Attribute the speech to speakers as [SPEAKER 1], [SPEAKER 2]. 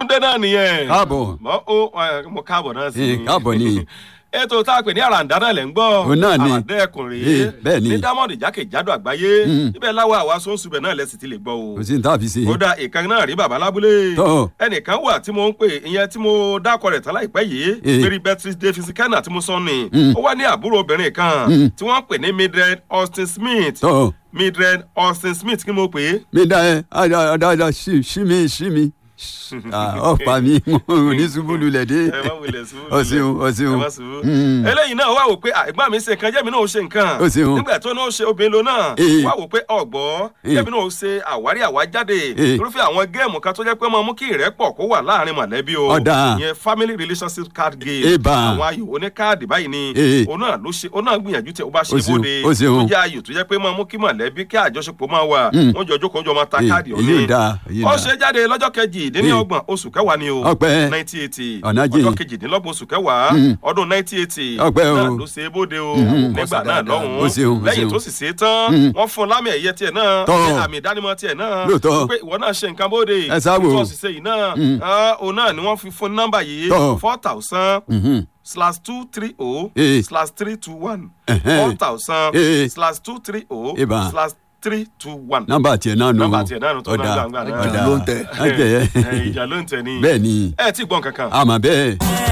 [SPEAKER 1] túndé náà nìyẹn.
[SPEAKER 2] káàbọ̀
[SPEAKER 1] mọ ó ẹ, mo káàbọ̀ náà sí
[SPEAKER 2] Eh, káàbọ̀ ni.
[SPEAKER 1] ètò tá a pè ní àràǹdá náà lẹ̀ ń gbọ́
[SPEAKER 2] Òun náà ni.
[SPEAKER 1] àràǹdá ẹkùn rèé
[SPEAKER 2] Eh, bẹ́ẹ̀ ni.
[SPEAKER 1] ní dámọ̀dì jákèjádò àgbáyé
[SPEAKER 2] Mm.
[SPEAKER 1] ibẹ̀ láwa àwa sóńsù bẹ̀ náà lẹ́sìn ti lè gbọ́ o
[SPEAKER 2] kò sí ní tá a fi ṣe.
[SPEAKER 1] kódà ìkan náà rí bàbá lábúlé
[SPEAKER 2] Tọ́.
[SPEAKER 1] ẹnìkan wà tí mo ń pè ìyẹn tí mo dákọ rẹ̀ tán láìpẹ́ yìí
[SPEAKER 2] Eh.
[SPEAKER 1] mary beatrice davis kenna tí mo sọ ni
[SPEAKER 2] Mm.
[SPEAKER 1] ó wá ní àbúrò obìnrin kan
[SPEAKER 2] Mm.
[SPEAKER 1] tí wọ́n ń pè ní mildred austin smith
[SPEAKER 2] tọ́
[SPEAKER 1] mildred austin smith kí mo pè é
[SPEAKER 2] mi dá ẹ dáadáa sí sí mi sí mi Ah, ọ̀pá mi ní ṣubú lulẹ̀ dé.
[SPEAKER 1] ẹ má wulẹ̀ sùúrù
[SPEAKER 2] o ṣeun o ṣeun.
[SPEAKER 1] ẹ má sùúrù.
[SPEAKER 2] Mm.
[SPEAKER 1] eléyìí náà wá wò pé ah, ẹ̀gbọ́n mi ṣe nǹkan jẹ́mi náà ó ṣe nǹkan
[SPEAKER 2] Ó ṣeun.
[SPEAKER 1] nígbà tó náà ó ṣe obìnrin lo náà
[SPEAKER 2] Eh.
[SPEAKER 1] wá wò pé ọ̀gbọ́
[SPEAKER 2] Eh.
[SPEAKER 1] jẹ́mi náà ó ṣe àwárí àwájáde
[SPEAKER 2] Eh.
[SPEAKER 1] irúfẹ́ àwọn géèmù kan tó jẹ́ pé máa mú kí ìrẹ́pọ̀ kó wà láàrin mọ̀lẹ́bí o
[SPEAKER 2] Ọ̀dà.
[SPEAKER 1] ìyẹn family relationship card game
[SPEAKER 2] Eba.
[SPEAKER 1] àwọn ayò oní káàdì báyìí ni
[SPEAKER 2] Eh.
[SPEAKER 1] òun náà ló ṣe òun náà gbìyànjú tẹ ó bá ṣe
[SPEAKER 2] Ó ṣeun,
[SPEAKER 1] bóde
[SPEAKER 2] ó ṣeun.
[SPEAKER 1] tó jẹ́ ayò tó jẹ́ pé máa mú kí mọ̀lẹ́bí kí àjọṣepọ̀ máa wà
[SPEAKER 2] Mm.
[SPEAKER 1] wọ́n jọ jókòó jọ máa ta
[SPEAKER 2] Eh,
[SPEAKER 1] káàdì
[SPEAKER 2] èyí ò dáa, èyí ò
[SPEAKER 1] ó
[SPEAKER 2] dáa.
[SPEAKER 1] ṣe jáde lọ́jọ́ kejì-dín-ní-ọgbọ̀n oṣù kẹwàá ni o
[SPEAKER 2] Ọpẹ́.
[SPEAKER 1] nineteen eighty
[SPEAKER 2] Ọ̀nàjì.
[SPEAKER 1] ọjọ́ kejìdínlọ́gbọ̀n oṣù kẹwàá
[SPEAKER 2] Mm.
[SPEAKER 1] ọdún nineteen eighty
[SPEAKER 2] Ọpẹ́ o.
[SPEAKER 1] náà ló ṣe é bóde o
[SPEAKER 2] Mhm.
[SPEAKER 1] nígbà náà
[SPEAKER 2] Ó
[SPEAKER 1] lọ́hùn-ún
[SPEAKER 2] ṣeun, ó
[SPEAKER 1] lẹ́yìn
[SPEAKER 2] ṣeun.
[SPEAKER 1] tó sì ṣe é tán
[SPEAKER 2] Mm.
[SPEAKER 1] wọ́n fún un lámì ẹ̀yẹ tiẹ̀ náà
[SPEAKER 2] Tọ́.
[SPEAKER 1] ní àmì ìdánimọ̀ tiẹ̀ náà
[SPEAKER 2] Lóòótọ́.
[SPEAKER 1] pé ìwọ náà ṣe nǹkan bóde
[SPEAKER 2] Ẹ sá wò.
[SPEAKER 1] tó sì ṣe yìí náà
[SPEAKER 2] Mm.
[SPEAKER 1] ah, òun náà ni wọ́n fi fún nọ́mbà yìí
[SPEAKER 2] Tọ́.
[SPEAKER 1] four thousand
[SPEAKER 2] Mhm.
[SPEAKER 1] slash two three oh
[SPEAKER 2] Eh.
[SPEAKER 1] slash three two one
[SPEAKER 2] Ẹ̀hẹ́n.
[SPEAKER 1] four thousand
[SPEAKER 2] Eh.
[SPEAKER 1] slash two three oh
[SPEAKER 2] Eba.
[SPEAKER 1] slash three two one
[SPEAKER 2] nọ́mbà tiẹ̀ náà nù.
[SPEAKER 1] nọ́mbà tiẹ̀ náà nù tó
[SPEAKER 2] Ọ̀dà,
[SPEAKER 1] náà gbàngbà náà
[SPEAKER 2] ọ̀dà.
[SPEAKER 3] Ìjà ló ń tẹ̀.
[SPEAKER 2] Ẹ tẹ̀
[SPEAKER 1] ẹ,
[SPEAKER 2] ẹ́.
[SPEAKER 1] ìjà ló ń tẹ̀ ní.
[SPEAKER 2] bẹ́ẹ̀ ni
[SPEAKER 1] ẹ ti gbọ́n kankan.
[SPEAKER 2] àmọ́ bẹ́ẹ̀.